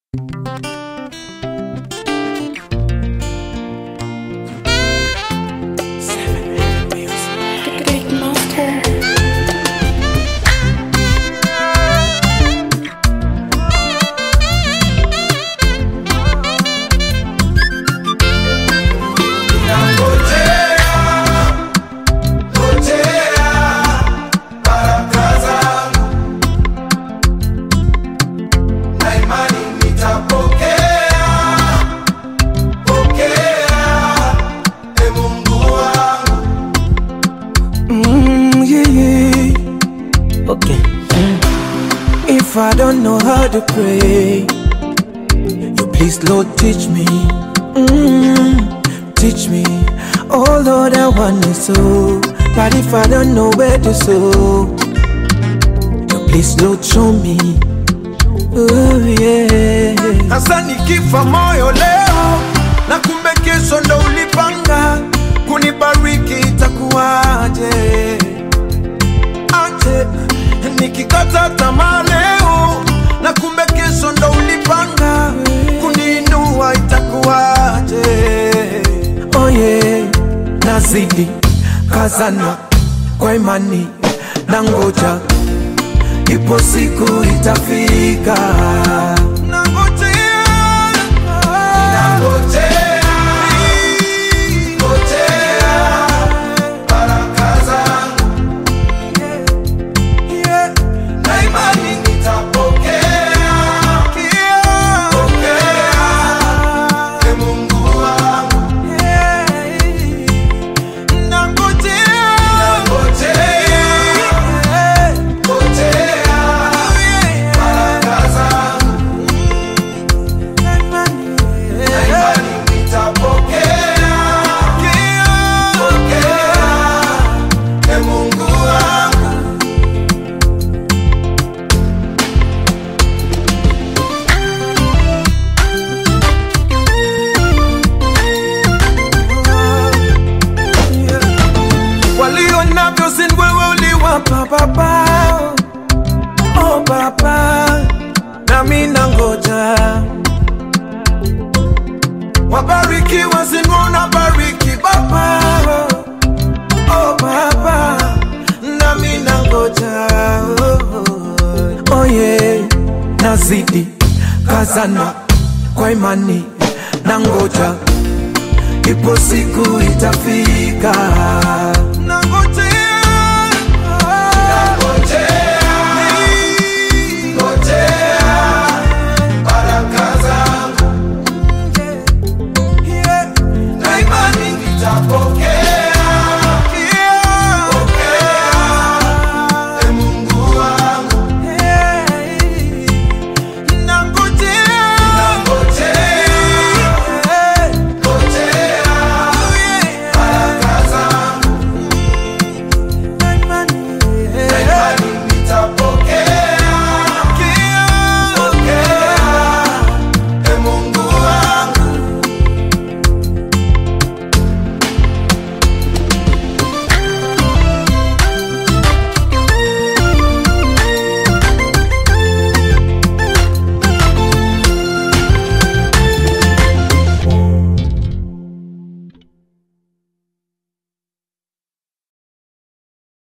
If I don't know how to pray, you please, Lord, teach me. Mm, teach me. Oh Lord, I want to sow, but if I don't know where to sow, you please, Lord, show me. Oh yeah. Hasa nikifa moyo leo na kumbe kesho ndo ulipanga kunibariki, itakuwaje? Aje nikikata tamaa leo na kumbe kesho ndo ulipanga kuniinua, itakuwaje? Oh yeah. Nazidi kazana kwa imani na ngoja, ipo siku itafika. Nangojea, yeah, na imani nitapokea. Ee Mungu wangu, nangojea, baraka zangu. Na imani nitapokea. Ee Mungu wangu. walio navyo sin wewe uliwapa baba oh baba nami nangoja wabarikiwa sin unabariki baba oh baba nami nangoja oh, Oh yeah. Nazidi kazana kwa imani na ngoja, ipo siku itafika.